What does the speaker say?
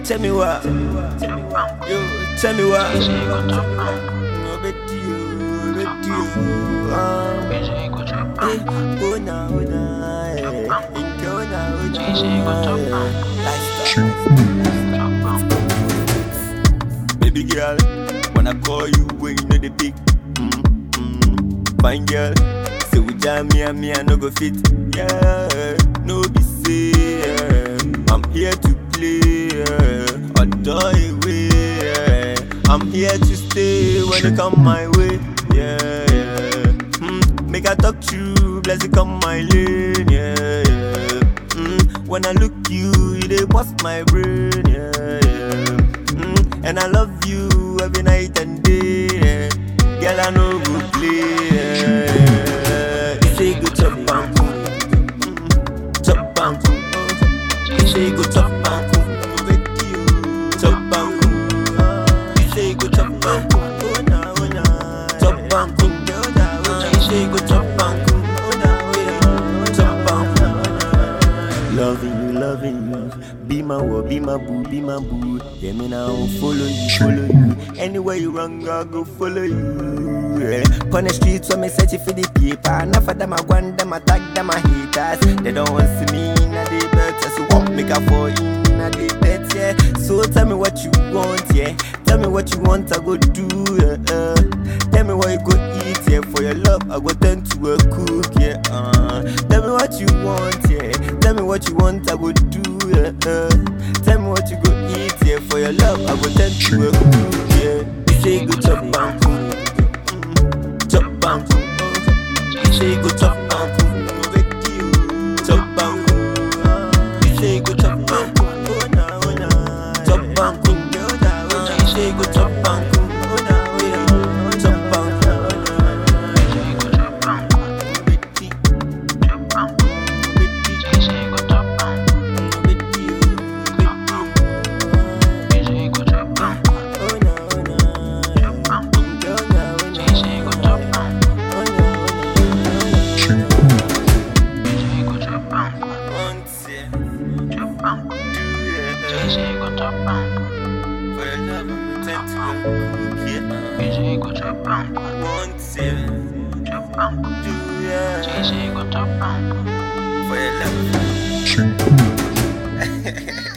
tell me what. Yo, tell me what. No bet you, bet you. Um, eh, oh na, oh na, eh. Inke, oh na, oh na, eh. Lifestyle. Baby girl, when I call you, when you know the big. Mm, mm, fine girl, say we jam me and me, I no go fit. Yeah, no be say. Yeah. I'm here to play, yeah. adore away. Yeah. I'm here to stay when you come my way. Yeah, yeah. Mm, make I talk to you, bless you come my lane. Yeah, yeah. Mm, when I look you, you they bust my brain. Yeah, yeah. Mm, and I love you every night and day. Yeah. Girl, I know go play. Yeah. You say go chop bang, mm, chop bang. You say go chop bang, with you. Chop bang, you say go chop bang, oh na oh na. Chop bang, you say go chop bang, oh na oh na. Chop bang. Loving you, loving you. Be my wo, be my boo, be my boo. Yeah, me now follow you, follow you. Anywhere you run, I go follow you. Yeah. On the streets, when me search for the paper. Enough of them, I want them, I tag them, I haters. They don't want to see me in a day better. So what make a fall in a day better? Yeah. So tell me what you want, yeah. Tell me what you want, I go do, yeah. Uh. Tell me what you go eat, yeah. For your love, I go turn to a cook, yeah. Uh. Tell me what you want, yeah. Tell me what you want, I go do, yeah. Uh. Tell me what you go eat, yeah. For your love, I go turn to a cook, yeah. You say go chop bang, mm, chop bang, you say go chop bang, with you, chop bang, you say go chop bang, oh na oh na, chop bang, you say go chop bang, oh na oh na, chop For your love.